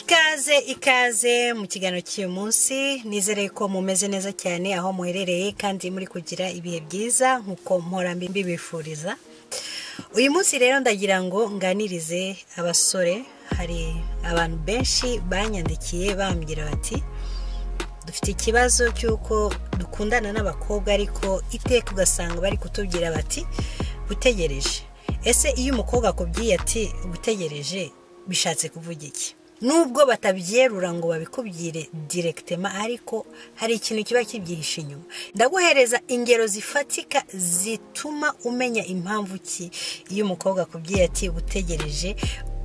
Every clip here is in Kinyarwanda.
ikaze ikaze mu kiganiro cy'uyu munsi nizere ko mumeze neza cyane aho muherereye kandi muri kugira ibihe byiza nk'uko mbi mbibifuriza uyu munsi rero ndagira ngo nganirize abasore hari abantu benshi banyandikiye bambwira bati dufite ikibazo cy'uko dukundana n'abakobwa ariko iteka ugasanga bari kutubwira bati utegereje ese iyo umukobwa akubwiye ati utegereje bishatse kuvuga iki nubwo batabyerura ngo babikubwire direkitema ariko hari ikintu kiba kibyihishe inyuma ndaguhereza ingero zifatika zituma umenya impamvu ki iyo umukobwa akubwiye ati utegereje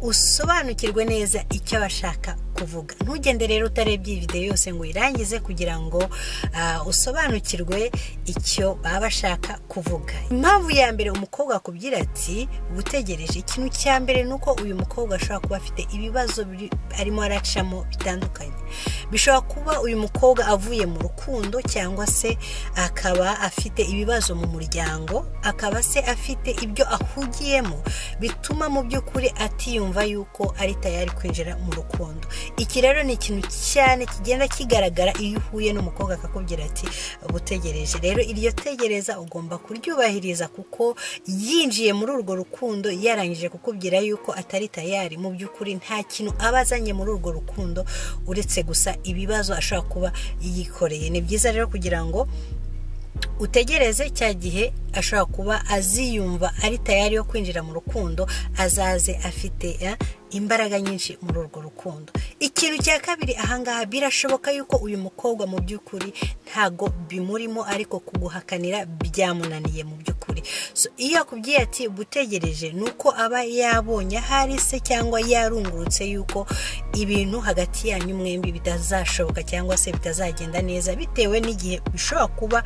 usobanukirwe neza icyo abashaka kuvuga ntugende rero utarebye iyi videwo yose ngo uyirangize kugira ngo ah, usobanukirwe icyo baba bashaka kuvuga impamvu ya mbere umukobwa akubwira ati utegereje ikintu cya mbere ni uko uyu mukobwa ashobora kuba afite ibibazo biri- arimo aracamo bitandukanye bishobora kuba uyu mukobwa avuye mu rukundo cyangwa se akaba afite ibibazo mu muryango akaba se afite ibyo ahugiyemo bituma mu by'ukuri atiyumva yuko ari tayari kwinjira mu rukundo iki rero ni ikintu cyane kigenda kigaragara iyo uhuye n'umukobwa akakubwira ati utegereje rero iryo tegereza ugomba kuryubahiriza kuko yinjiye muri urwo rukundo yarangije kukubwira yuko atari tayari mu by'ukuri nta kintu aba azanye muri urwo rukundo uretse gusa ibibazo ashobora kuba yikoreye ni byiza rero kugira ngo utegereze cya gihe ashobora kuba aziyumva ari tayari yo kwinjira mu rukundo azaze afite eh, imbaraga nyinshi muri urwo rukundo ikintu cya kabiri ahangaha birashoboka yuko uyu mukobwa mu by'ukuri ntago bimurimo ariko kuguhakanira byamunaniye mu by'ukuri so, iyo akubwiye ati gutegereje ni uko aba yabonye ahari se cyangwa yarungurutse yuko ibintu hagati yanyu mwembi bitazashoboka cyangwa se bitazagenda neza bitewe n'igihe bishobora kuba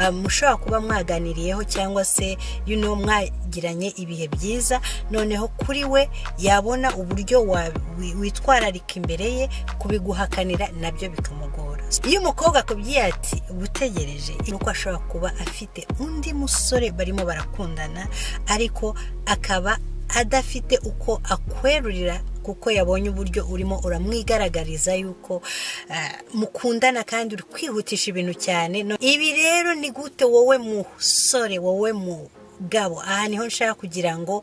ah, mushobora kuba mwaganiriyeho cyangwa se you know, mwagiranye ibihe byiza noneho kuri we yabona uburyo wa- wi- witwararika imbere ye kubiguhakanira nabyo bikamugora iyo umukobwa akubwiye ati utegereje ni uko ashobora kuba afite undi musore barimo barakundana ariko akaba adafite uko akwerurira kuko yabonye uburyo urimo uramwigaragariza yuko eh, mukundana kandi uri kwihutisha ibintu cyane No- ibi rero ni gute wowe musore wowe mu gabo aha niho nshaka kugira ngo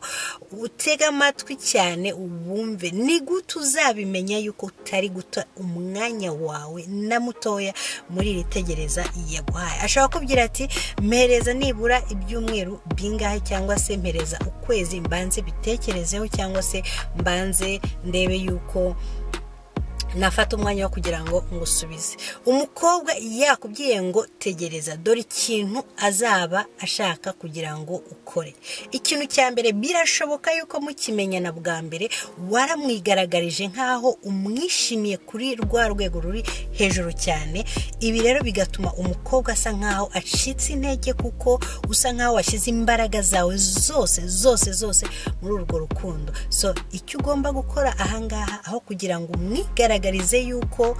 utege amatwi cyane wumve ni gute uzabimenya yuko utari guta umwanya wawe na mutoya muri iri tegereza yaguhaye ashobora kubwira ati mpereza nibura ibyumweru bingahe cyangwa se mpereza ukwezi mbanze bitekerezeho cyangwa se mbanze ndebe yuko nafata umwanya wo kugira ngo ngusubize umukobwa yakubwiye ngo tegereza dore ikintu azaba ashaka kugira ngo ukore ikintu cya mbere birashoboka yuko mukimenyana bwa mbere waramwigaragarije nk'aho umwishimiye kuri rwa rwego ruri hejuru cyane ibi rero bigatuma umukobwa asa nk'aho acitse intege kuko usa nk'aho washyize imbaraga zawe zose zose zose muri urwo rukundo so icyo ugomba gukora ahangaha aho kugira ngo umwigaragarize yuko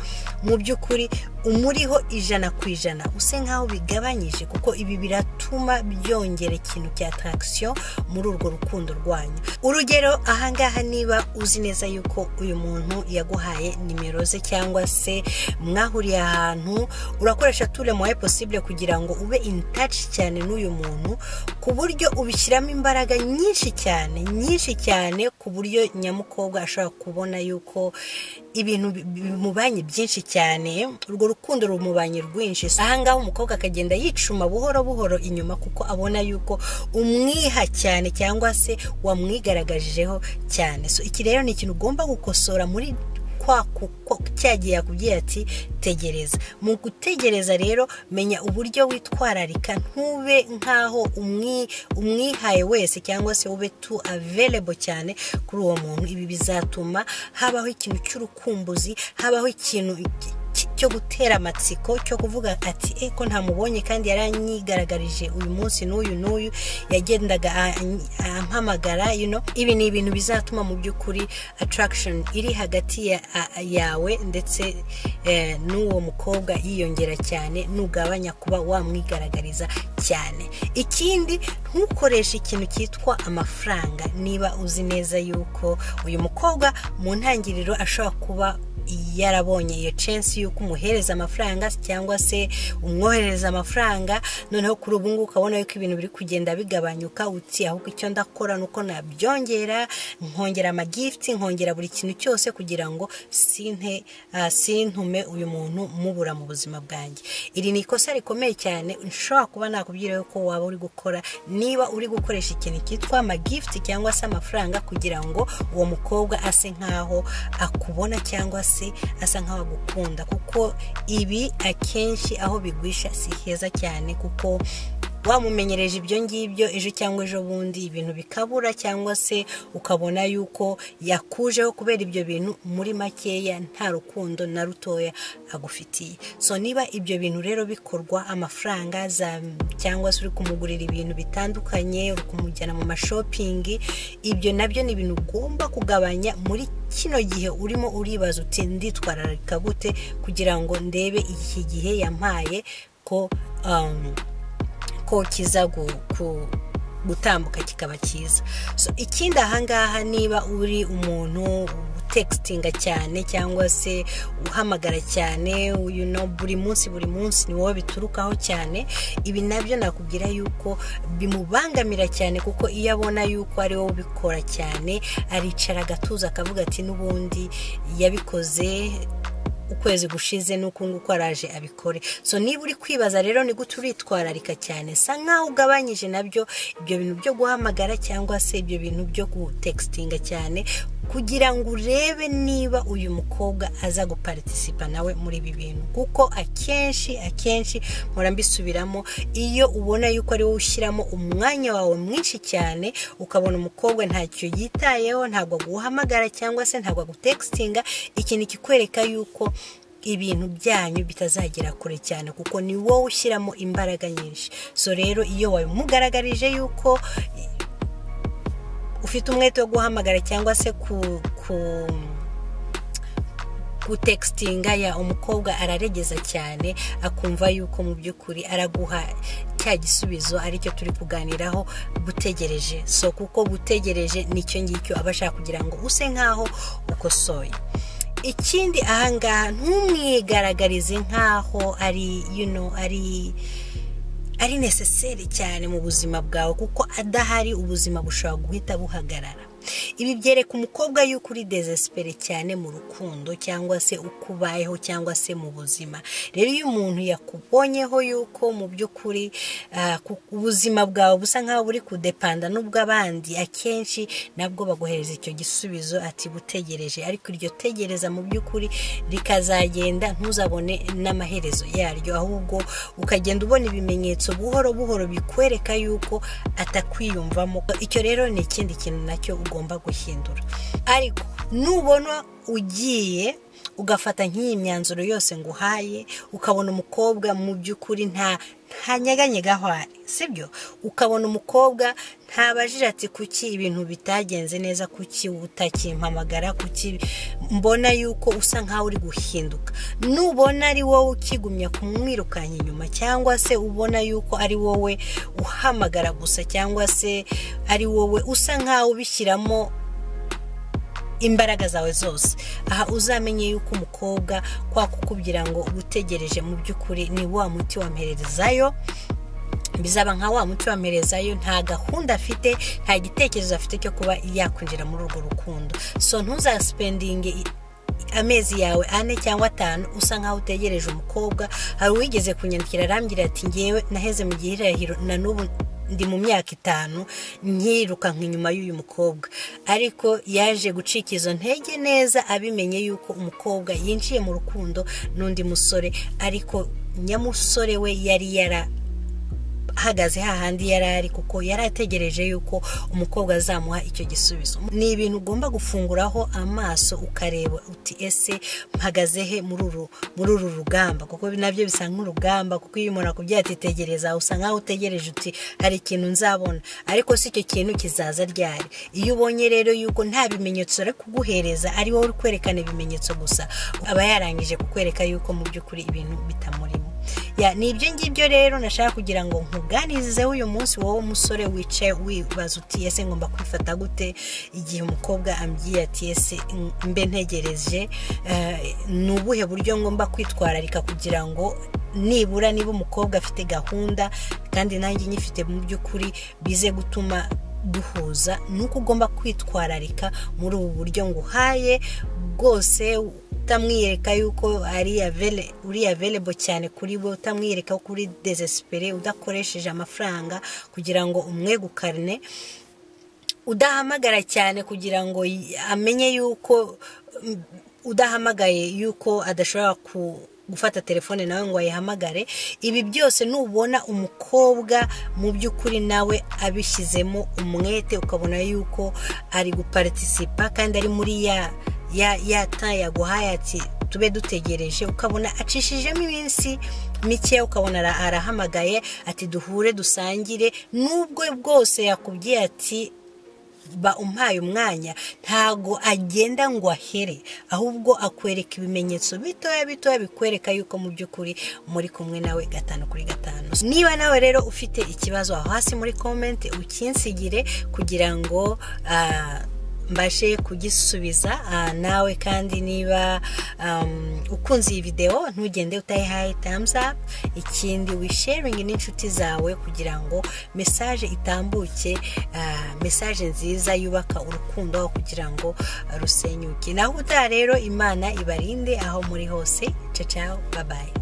mu by'ukuri umuriho ijana ku ijana use nk'aho bigabanyije kuko ibi biratuma byongera ikintu cya tarakisiyo muri urwo rukundo rwanyu urugero ahangaha niba uzi neza yuko uyu muntu yaguhaye nimero ze cyangwa se mwahuriye ahantu urakoresha ture moye posibule kugira ngo ube in touch cyane n'uyu muntu ku buryo ubishyiramo imbaraga nyinshi cyane nyinshi cyane ku buryo nyamukobwa ashobora kubona yuko ibintu bi- bi- bimubanye byinshi cyane urwo rukundo rumubanye rwinshi ahangaha umukobwa akagenda yicuma buhoro buhoro inyuma kuko abona yuko umwiha cyane cyangwa se wamwigaragajijeho cyane so iki rero ni ikintu ugomba gukosora muri kwa kuko cyagiye yakubwira ati tegereza mu gutegereza rero menya uburyo witwararika ntube nk'aho umwi- umwihaye wese cyangwa se ube tu available cyane kuri uwo muntu ibi bizatuma habaho ikintu cy'urukumbuzi habaho ikintu ki- ki- cyo gutera amatsiko cyo kuvuga ati e ko ntamubonye kandi yaranyigaragarije uyu munsi n'uyu n'uyu yagendaga ampamagara ibi ni ibintu bizatuma mu by'ukuri attraction iri hagati yawe ndetse n'uwo mukobwa yiyongera cyane ntugabanya kuba wamwigaragariza cyane ikindi ntukoreshe ikintu cyitwa amafaranga niba uzi neza yuko uyu mukobwa mu ntangiriro ashobora kuba yarabonye iyo censi y'uko umuhereza amafaranga cyangwa se umwoherereza amafaranga noneho kuri ubu ngubu ukabona yuko ibintu biri kugenda bigabanyuka uti ahubwo icyo ndakora ni uko nabyongera nkongera amagifuti nkongera buri kintu cyose kugira ngo sintume uyu muntu mubura mu buzima bwanjye iri ni ikosa rikomeye cyane ushobora kuba nakubwira yuko waba uri gukora niba uri gukoresha ikintu cyitwa amagifuti cyangwa se amafaranga kugira ngo uwo mukobwa ase nkaho akubona cyangwa se asa nkaho agukunda kuko ibi akenshi aho bigwisha si heza cyane kuko wamumenyereje ibyo ngibyo ejo cyangwa ejo bundi ibintu bikabura cyangwa se ukabona yuko yakujeho kubera ibyo bintu muri makeya nta rukundo na rutoya agufitiye so niba ibyo bintu rero bikorwa amafaranga cyangwa se uri kumugurira ibintu bitandukanye uri kumujyana mu mashopingi ibyo nabyo ni ibintu ugomba kugabanya muri kino gihe urimo uribaza uti nditwararika gute kugira ngo ndebe iki gihe yampaye ko ko kiza gutambuka kikaba cyiza ikindi ahangaha niba uri umuntu tekitinga cyane cyangwa se uhamagara cyane buri munsi buri munsi ni wowe biturukaho cyane ibi nabyo nakubwira yuko bimubangamira cyane kuko iyo abona yuko ari wowe ubikora cyane aricara agatuza akavuga ati n'ubundi yabikoze ukwezi gushize n'uku nguku araje abikore so niba uri kwibaza rero ni gute uritwararika cyane sa nkaho ugabanyije nabyo ibyo bintu byo guhamagara cyangwa se ibyo bintu byo gutekitinga cyane kugira ngo urebe niba uyu mukobwa aza guparitisipa nawe muri ibi bintu kuko akenshi akenshi mpora mbisubiramo iyo ubona yuko ari wowe ushyiramo umwanya wawe mwinshi cyane ukabona umukobwa ntacyo yitayeho ntabwo aguhamagara cyangwa se ntabwo agutekitinga ikintu kikwereka yuko ibintu byanyu bitazagera kure cyane kuko ni wowe ushyiramo imbaraga nyinshi so rero iyo wabimugaragarije yuko ufite umwete wo guhamagara cyangwa se ku ku gutekitinga ya umukobwa araregeza cyane akumva yuko mu by'ukuri araguha cya gisubizo aricyo turi kuganiraho gutegereje so kuko gutegereje nicyo ngicyo aba ashaka kugira ngo use nkaho ukosoye ikindi ahangaha ntumwigaragarize nkaho ari yuno ari ari necessary cyane mu buzima bwawe kuko adahari ubuzima bushobora guhita buhagarara ibi byereka umukobwa yuko uri desesipere cyane mu rukundo cyangwa se uko ubayeho cyangwa se mu buzima rero iyo umuntu yakubonyeho yuko mu by'ukuri ubuzima bwawe busa nk'aho buri kudepanda n'ubw'abandi akenshi nabwo baguhereza icyo gisubizo ati gutegereje ariko iryo tegereza mu by'ukuri rikazagenda ntuzabone n'amaherezo yaryo ahubwo ukagenda ubona ibimenyetso buhoro buhoro bikwereka yuko atakwiyumvamo icyo rero ni ikindi kintu nacyo ugomba guhindura ariko nubona ugiye ugafata nk'iyi myanzuro yose ngo uhaye ukabona umukobwa mu by'ukuri nta ntanyeganyega ahari sibyo ukabona umukobwa ntabajije ati kuki ibintu bitagenze neza kuki utakimpamagara kuki mbona yuko usa nkaho uri guhinduka nubona ari wowe ukigumya kumwirukanya inyuma cyangwa se ubona yuko ari wowe uhamagara gusa cyangwa se ari wowe usa nkaho ubishyiramo imbaraga zawe zose aha uzamenye yuko umukobwa kwakukubwira ngo utegereje mu by'ukuri ni wa muti wampererezayo bizaba nka wa muti wamerezayo nta gahunda afite nta gitekerezo afite cyo kuba yakwinjira muri urwo rukundo so ntuzasipendinge amezi yawe ane cyangwa atanu usa nkaho utegereje umukobwa hari uwigeze kunyandikira arambwira ati ngewe naheze mu gihe na n'ubu ndi mu myaka itanu nkirukanka inyuma y'uyu mukobwa ariko yaje gucika izo ntege neza abimenye yuko umukobwa yinjiye mu rukundo n'undi musore ariko nyamusore we yari yara ahagaze hahandi yari ari kuko yari ategereje yuko umukobwa azamuha icyo gisubizo ni ibintu ugomba gufunguraho amaso ukareba uti ese mpagaze he muri uru muri uru rugamba kuko nabyo bisa nk'urugamba kuko iyo umuntu akubwiye ati tegereza usa nkaho utegereje uti hari ikintu nzabona ariko si icyo kintu kizaza ryari iyo ubonye rero yuko nta bimenyetso ari kuguhereza ari wowe uri kwerekana ibimenyetso gusa aba yarangije kukwereka yuko mu by'ukuri ibintu bitamurimo ni ibyo ngibyo rero nashaka kugira ngo nkuganirizeho uyu munsi wowe umusore wicaye wibaza uti ese ngomba kwifata gute igihe umukobwa ambwiye ati ese mbe ntegereje ni ubuhe buryo ngomba kwitwararika kugira ngo nibura niba umukobwa afite gahunda kandi nanjye nyifite mu by'ukuri bize gutuma duhuza ni uko ugomba kwitwararika muri ubu buryo nguhaye bwose utamwiyereka yuko ari uri averebo cyane kuri we utamwiyereka ko uri desesipere udakoresheje amafaranga kugira ngo umwegukarine udahamagara cyane kugira ngo amenye yuko udahamagaye yuko adashobora ku gufata telefone nawe ngo ayihamagare ibi byose nubona umukobwa mu by'ukuri nawe abishyizemo umwete ukabona yuko ari guparitisipa kandi ari muri ya ya yaguhaye ati tube dutegereje ukabona acishijemo iminsi mike ukabona arahamagaye ati duhure dusangire n'ubwo bwose yakubwiye ati ba umpaye umwanya ntago agenda ngo ahere ahubwo akwereka ibimenyetso bitoya bitoya bikwereka yuko mu by'ukuri muri kumwe nawe gatanu kuri gatanu niba nawe rero ufite ikibazo aho hasi muri komenti ukinsigire kugira ngo mbashe kugisubiza nawe kandi niba ukunze iyi videwo ntugende utayihaye thumbs up ikindi wisharingi n'inshuti zawe kugira ngo mesaje itambuke mesaje nziza yubaka urukundo aho kugira ngo rusenyuke naho utaha rero imana ibarinde aho muri hose cacaho babaye